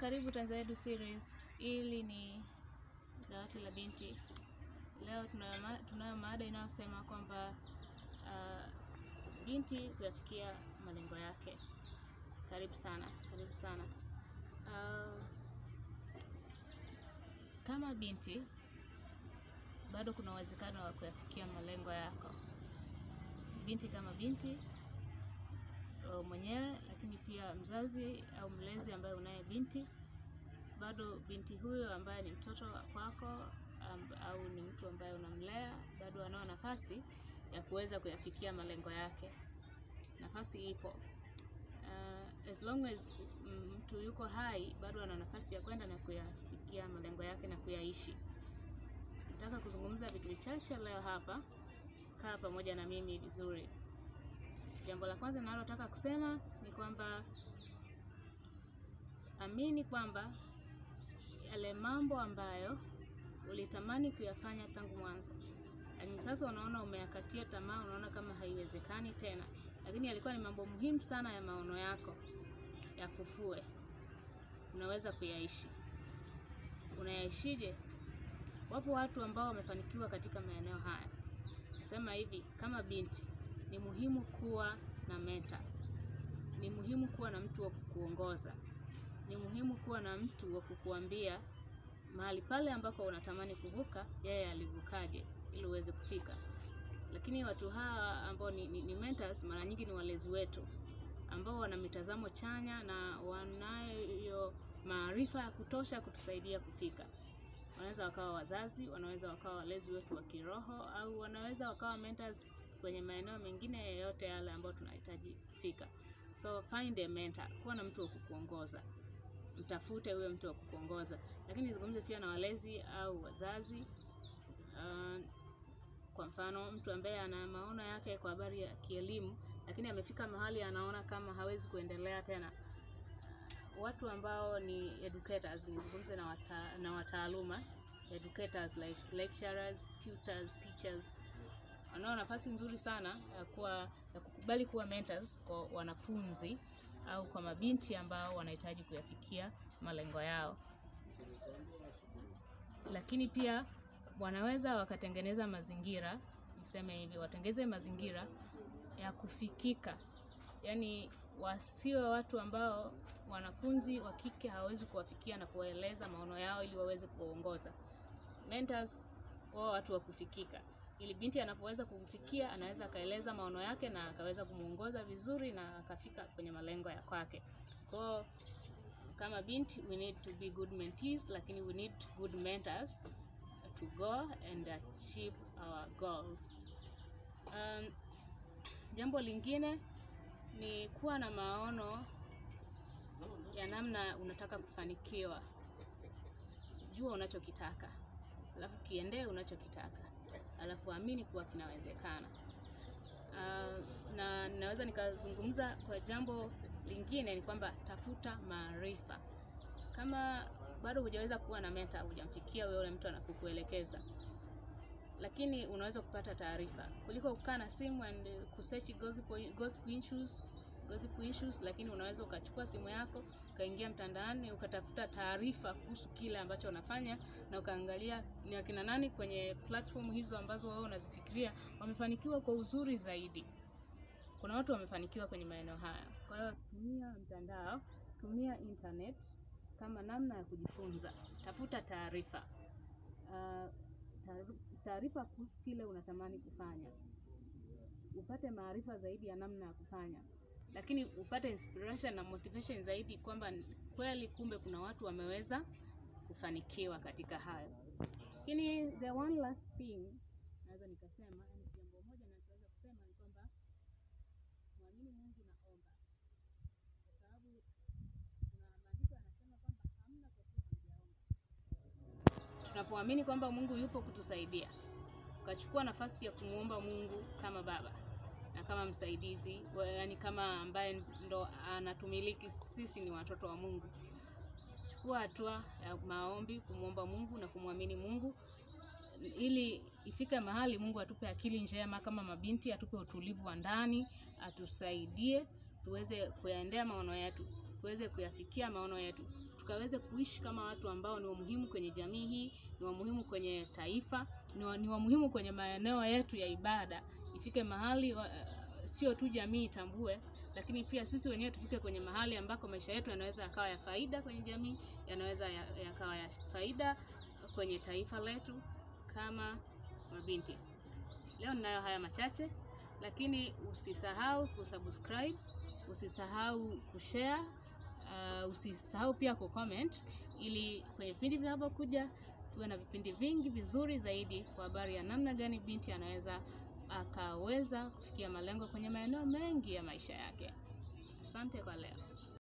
karibu Tanzania Edu Series. Hili ni dawati la binti. Leo tunayo ma- tunayo mada inayosema kwamba uh, binti kuyafikia malengo yake. Karibu sana, karibu sana. Uh, kama binti bado kuna uwezekano wa kuyafikia malengo yako. Binti kama binti wewe mwenyewe, lakini pia mzazi au mlezi ambaye unaye binti, bado binti huyo ambaye ni mtoto wa kwako amb, au ni mtu ambaye unamlea, bado anao nafasi ya kuweza kuyafikia malengo yake. Nafasi ipo. Uh, as long as mm, mtu yuko hai, bado ana nafasi ya kwenda na kuyafikia malengo yake na kuyaishi. Nataka kuzungumza vitu vichache leo hapa. Kaa pamoja na mimi vizuri. Jambo la kwanza ninalotaka kusema ni kwamba amini kwamba yale mambo ambayo ulitamani kuyafanya tangu mwanzo, lakini sasa unaona umeyakatia tamaa, unaona kama haiwezekani tena, lakini yalikuwa ni mambo muhimu sana ya maono yako, yafufue. Unaweza kuyaishi. Unayaishije? Wapo watu ambao wamefanikiwa katika maeneo haya. Nasema hivi, kama binti ni muhimu kuwa na mentor. Ni muhimu kuwa na mtu wa kukuongoza. Ni muhimu kuwa na mtu wa kukuambia mahali pale ambako unatamani kuvuka, yeye alivukaje ili uweze kufika. Lakini watu hawa ambao ni, ni, ni mentors mara nyingi ni walezi wetu ambao wana mitazamo chanya na wanayo maarifa ya kutosha kutusaidia kufika. Wanaweza wakawa wazazi, wanaweza wakawa walezi wetu wa kiroho, au wanaweza wakawa mentors kwenye maeneo mengine yoyote yale ambayo tunahitaji kufika. So find a mentor, kuwa na mtu wa kukuongoza, mtafute huyo mtu wa kukuongoza. Lakini nizungumze pia na walezi au wazazi. Uh, kwa mfano mtu ambaye ana maono yake kwa habari ya kielimu, lakini amefika mahali anaona kama hawezi kuendelea tena watu ambao ni educators, nizungumze na, wata, na wataaluma educators like lecturers, tutors, teachers wanao nafasi nzuri sana ya kuwa ya kukubali kuwa mentors kwa wanafunzi au kwa mabinti ambao wanahitaji kuyafikia malengo yao, lakini pia wanaweza wakatengeneza mazingira, niseme hivi, watengeze mazingira ya kufikika, yaani wasiwe watu ambao wanafunzi wa kike hawawezi kuwafikia na kuwaeleza maono yao ili waweze kuwaongoza. Mentors wao watu wa kufikika, ili binti anapoweza kumfikia anaweza akaeleza maono yake na akaweza kumuongoza vizuri na akafika kwenye malengo ya kwake. Kwa kama binti we need to be good mentees, lakini we need good mentors to go and achieve our goals. Um, jambo lingine ni kuwa na maono ya namna unataka kufanikiwa. Jua unachokitaka, alafu kiendee unachokitaka, alafu amini kuwa kinawezekana. Uh, na naweza nikazungumza kwa jambo lingine ni kwamba tafuta maarifa. Kama bado hujaweza kuwa na mentor, hujamfikia wewe, yule mtu anakukuelekeza, lakini unaweza kupata taarifa kuliko kukaa na simu and kusearch gossip, gossip issues gossip issues, lakini unaweza ukachukua simu yako ukaingia mtandaoni ukatafuta taarifa kuhusu kile ambacho unafanya na ukaangalia ni akina nani kwenye platform hizo ambazo wewe unazifikiria wamefanikiwa kwa uzuri zaidi. Kuna watu wamefanikiwa kwenye maeneo haya. Kwa hiyo tumia mtandao, tumia internet kama namna ya kujifunza. Tafuta taarifa uh, taarifa kuhusu kile unatamani kufanya, upate maarifa zaidi ya namna ya kufanya lakini upate inspiration na motivation zaidi kwamba kweli kumbe kuna watu wameweza kufanikiwa katika hayo. Lakini the one last thing naweza nikasema, yani jambo moja naweza kusema ni kwamba mwamini Mungu na omba, kwa sababu kuna maandiko yanasema kwamba hamna kwa kuwa hamjaomba. Tunapoamini kwamba Mungu yupo kutusaidia, ukachukua nafasi ya kumwomba Mungu kama baba na kama msaidizi, yaani kama ambaye ndo anatumiliki, sisi ni watoto wa Mungu. Chukua hatua ya maombi, kumwomba Mungu na kumwamini Mungu ili ifike mahali Mungu atupe akili njema kama mabinti, atupe utulivu wa ndani, atusaidie tuweze kuyaendea maono yetu, tuweze kuyafikia maono yetu, tukaweze kuishi kama watu ambao ni wamuhimu kwenye jamii hii, ni wamuhimu kwenye taifa, ni, wa, ni wamuhimu kwenye maeneo yetu ya ibada. Ifike mahali wa, sio tu jamii itambue, lakini pia sisi wenyewe tufike kwenye mahali ambako maisha yetu yanaweza yakawa ya faida kwenye jamii, yanaweza ya- yakawa ya faida kwenye taifa letu kama mabinti. Leo ninayo haya machache, lakini usisahau kusubscribe, usisahau kushare, uh, usisahau pia kucomment ili kwenye vipindi vinavyokuja tuwe na vipindi vingi vizuri zaidi kwa habari ya namna gani binti anaweza akaweza kufikia malengo kwenye maeneo mengi ya maisha yake. Asante kwa leo.